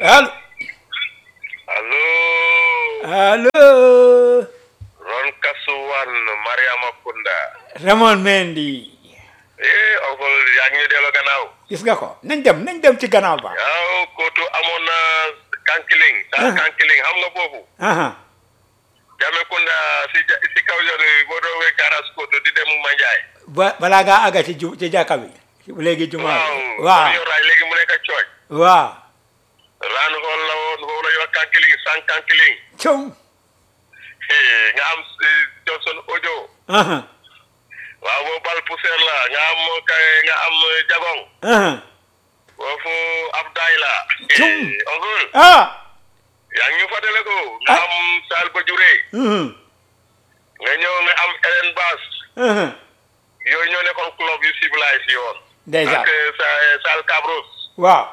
allo allo allo Ron Kasuwan Mariama Kunda Ramon Mendy eh oncle yaa ngi ñu delloo gannaaw gis nga ko nañ dem nañ dem ci gannaaw ba yow kootu amoon na kankiling sa Ah. kankiling xam nga foofu aha Jame Kunda si ja- si kaw yoon wi boo doon wee garas kootu di dem Manjaay ba balaa ngaa àgga ci ju ci jàkka bi léegi jumaa waaw bi waaw yow raay léegi mu nekk cooj waaw raan xool la woon foofu la ñuy wax kankiling san kankiling cum Eh, nga am eh, Johnson Ojo aha waaw boo bal poussière la nga am kay nga am jagong aha foofu Abdaay la Cum. Eh, oncle ah yaa ngi ñu fàttale ko nga Ah. am Sal Bajure mhm nga ñëw nga am Ellen Bass aha yooyu ñoo nekkoon club yu civilisé si yoon ndeysaan ak eh, sa Sal Cabros waaw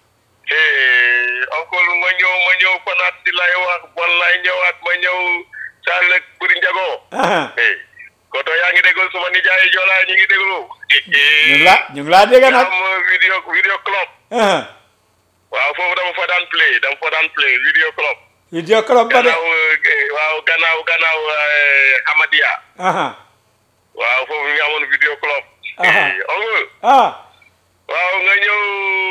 eh oncle ma ñëw ma ñëw konaat di lay wax bon lay ñëwaat ma ñëw Sal ak Buri Njago aha eh koto yaa ngi déglu suma nijaay Jola ñu ngi déglu ñu ngi laa ñu ngi laa dégg nga nag am vidéo vidéo club aha waaw foofu dama fa daan play dama fa daan play vidéo club video club ba de gannaaw eh, waaw gannaaw gannaaw eh, Hamadia aha waaw foofu nga amoon vidéo club Aha. Eh, oncle ah waaw nga ñëw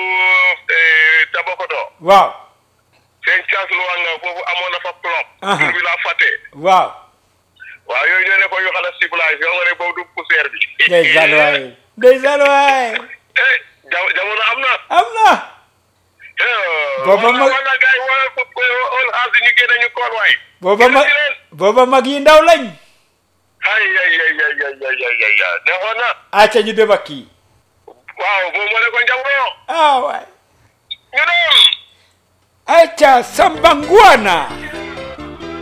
eh, Tabakoto waaw seen chance lu wax nga foofu amoon na fa club Aha. tur bi laa fàtte waaw waaw yooyu ñoo ne ko yu xala ciblage yoo nga ne boobu du poussière bi ndeysaan waay ndeysaan waay eh ja- jamono am na am na Booba mag- wala gars yi wala ko all house ñu génne ñu koor waay booba Génn mag ci leen. booba mag yi ndaw lañ ay ay ay ay ay ay ay ay ay neexoon na acca ñu dem ak kii waaw moom moo ne ko njaboo ah waay ñu dem acca Samba Ngwana